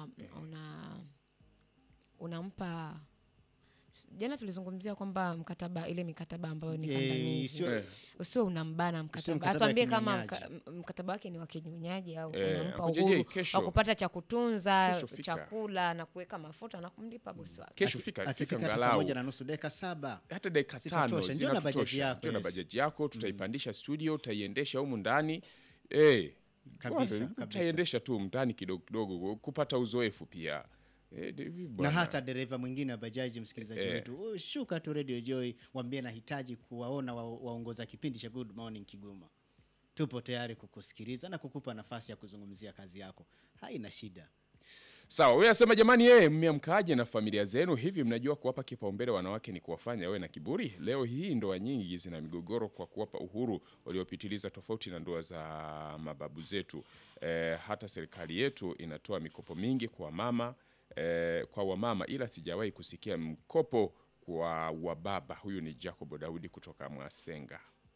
una una unampa jana tulizungumzia kwamba mkataba ile mikataba ambayo ni Eh, kandamizi sio- Eh. usio unambana mkataba mkataba atuambie wa kama kinyonyaji. mka, m- mkataba wake ni wa kinyonyaji au Eh, unampa Uncle JJ, uhuru kesho- wa kupata cha kutunza kesho fika. chakula na kuweka mafuta na kumlipa bosi wake kesho fika fika akifika hata saa ngalau moja na nusu dakika saba hata dakika Zitatosha. tano Njoo na bajaji zinatutosha. yako, Njoo na yes. bajaji yako tutaipandisha studio utaiendesha humu ndani eh, Kabisa, bwana, kabisa. utaiendesha tu mndani kidogo kidogo kupata uzoefu pia eh, hivi na bwana. hata dereva mwingine wa bajaji msikilizaji Eh. wetu "Oh, shuka tu radio joy wambie nahitaji kuwaona wa- waongoza kipindi cha good morning kigoma tupo tayari kukusikiliza na kukupa nafasi ya kuzungumzia kazi yako haina shida Sawa, wewe asema jamani, yeye mmeamkaaje na familia zenu? Hivi mnajua kuwapa kipaumbele wanawake ni kuwafanya wawe na kiburi? Leo hii ndoa nyingi zina migogoro kwa kuwapa uhuru waliopitiliza, tofauti na ndoa za mababu zetu. E, hata serikali yetu inatoa mikopo mingi kwa mama e, kwa wamama, ila sijawahi kusikia mkopo kwa wababa. Huyu ni Jacob Daudi kutoka Mwasenga.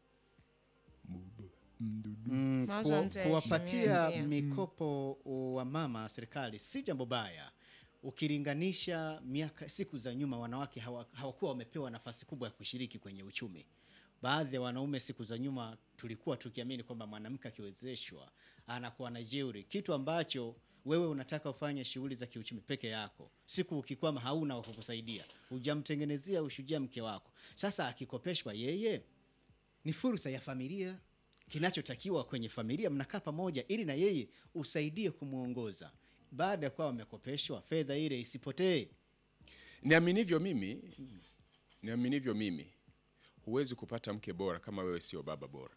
mm, Mawazo kuwa- ya mtu kuwapatia yaheshimiwe, mikopo wa mama serikali si jambo baya ukilinganisha miaka siku za nyuma wanawake hawa- hawakuwa wamepewa nafasi kubwa ya kushiriki kwenye uchumi baadhi ya wanaume siku za nyuma tulikuwa tukiamini kwamba mwanamke akiwezeshwa anakuwa na jeuri kitu ambacho wewe unataka ufanye shughuli za kiuchumi peke yako siku ukikwama hauna wa kukusaidia hujamtengenezea ushujaa mke wako sasa akikopeshwa yeye ni fursa ya familia kinachotakiwa kwenye familia mnakaa pamoja ili na yeye usaidie kumwongoza baada ya kuwa wamekopeshwa fedha ile isipotee Niaminivyo mimi, niaminivyo mimi, huwezi kupata mke bora kama wewe sio baba bora.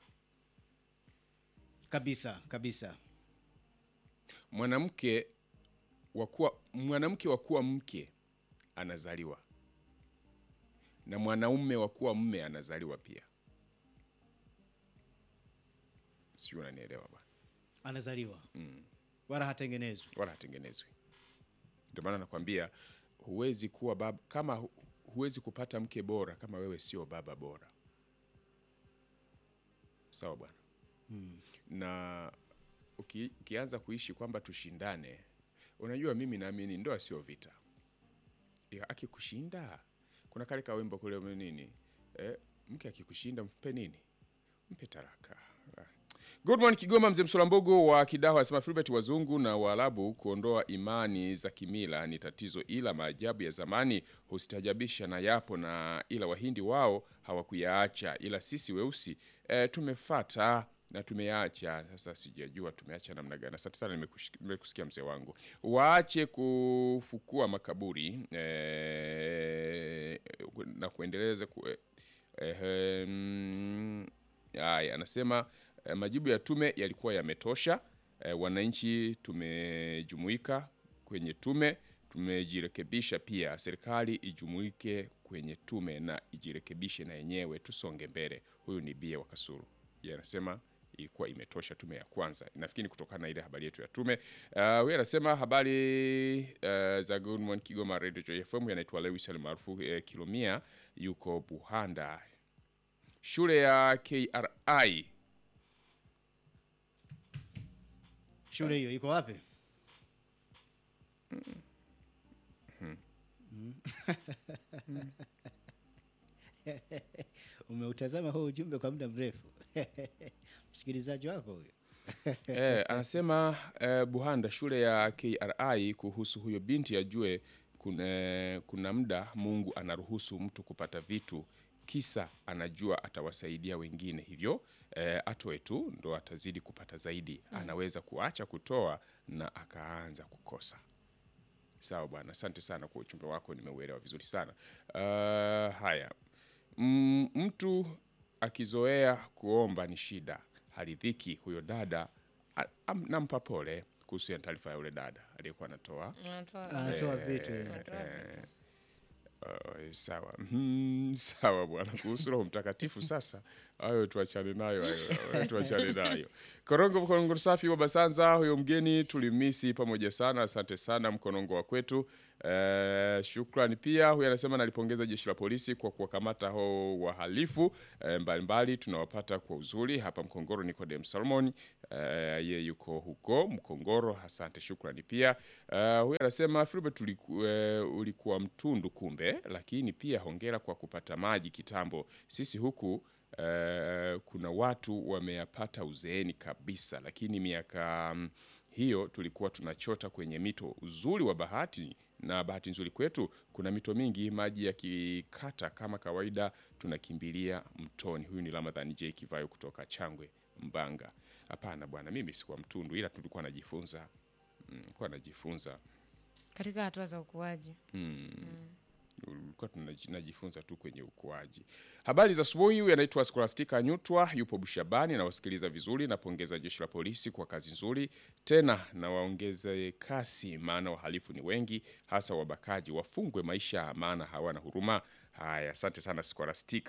kabisa kabisa mwanamke wa kuwa mwanamke wa kuwa mke anazaliwa na mwanaume wa kuwa mme anazaliwa pia sijui unanielewa bwana anazaliwa wala hatengenezwi wala hatengenezwi ndio maana nakwambia huwezi kuwa baba kama hu- huwezi kupata mke bora kama wewe sio baba bora sawa bwana na uki, ukianza kuishi kwamba tushindane unajua mimi naamini ndoa sio vita Ya, akikushinda kuna kale kawimbo kule nini eh, mke akikushinda mpe nini mpe taraka Ah. Good morning Kigoma, mzee Msolambogo wa Kidaho anasema Filbert, wazungu na Waarabu kuondoa imani za kimila ni tatizo, ila maajabu ya zamani husitajabisha na yapo na ila Wahindi wao hawakuyaacha, ila sisi weusi e, tumefata na tumeyaacha. Sasa sijajua tumeacha namna gani. Asante sana, nimekush- nimekusikia mzee wangu. Waache kufukua makaburi e, na kuendeleza ku, e, Ehe, mm, haya anasema eh, majibu ya tume yalikuwa yametosha. Eh, wananchi tumejumuika kwenye tume, tumejirekebisha pia. Serikali ijumuike kwenye tume na ijirekebishe na yenyewe, tusonge mbele. Huyu ni Bia wa Kasuru, yeye anasema ilikuwa imetosha tume ya kwanza. Nafikiri ni kutokana na ile habari yetu ya tume. Uh, huyu anasema habari uh, za Good Morning Kigoma Radio Joy FM, yanaitwa Lewis almaarufu uh, Kilomia, yuko Buhanda shule ya KRI shule hiyo iko wapi umeutazama huu ujumbe kwa muda mrefu msikilizaji wako huyo eh, anasema eh, Buhanda shule ya KRI kuhusu huyo binti ajue kuna, kuna muda Mungu anaruhusu mtu kupata vitu kisa anajua atawasaidia wengine, hivyo eh, atoe tu ndo atazidi kupata zaidi. Anaweza kuacha kutoa na akaanza kukosa. Sawa bwana, asante sana kwa ujumbe wako, nimeuelewa vizuri sana. Uh, haya mm, mtu akizoea kuomba ni shida, haridhiki. Huyo dada a- am- nampa pole kuhusu ya taarifa ya yule dada aliyekuwa anatoa Anatoa- anatoa vitu eh. anatoa vitu. Uh, sawa mm, sawa bwana. Kuhusu Roho Mtakatifu sasa, hayo tuachane nayo, hayo hayo tuachane nayo. Korongo Korongo safi wa Basanza, huyo mgeni tulimisi pamoja sana. Asante sana mkonongo wa kwetu. Eh, shukrani pia. Huyu anasema nalipongeza jeshi la polisi kwa kuwakamata hao wahalifu eh, mbalimbali tunawapata kwa uzuri hapa Mkongoro. Nikodem Salmon eh, ye yuko huko Mkongoro, asante, shukrani pia. Eh, huyu anasema Filbert uliku, eh, ulikuwa mtundu kumbe, lakini pia hongera kwa kupata maji kitambo. Sisi huku eh, kuna watu wameyapata uzeeni kabisa, lakini miaka mm, hiyo tulikuwa tunachota kwenye mito. Uzuri wa bahati na bahati nzuri kwetu, kuna mito mingi, maji yakikata kama kawaida tunakimbilia mtoni. Huyu ni Ramadhan J Kivayo kutoka Changwe, Mbanga. Hapana bwana, mimi sikuwa mtundu, ila tulikuwa najifunza, mm, kuwa najifunza katika hatua za ukuaji. ulikuwa tunajifunza tu kwenye ukuaji. Habari za asubuhi. Huyu anaitwa Scholastica Nyutwa, yupo Bushabani na wasikiliza vizuri. Napongeza jeshi la polisi kwa kazi nzuri, tena na waongeze kasi, maana wahalifu ni wengi, hasa wabakaji. Wafungwe maisha, maana hawana huruma. Haya, asante sana Scholastica.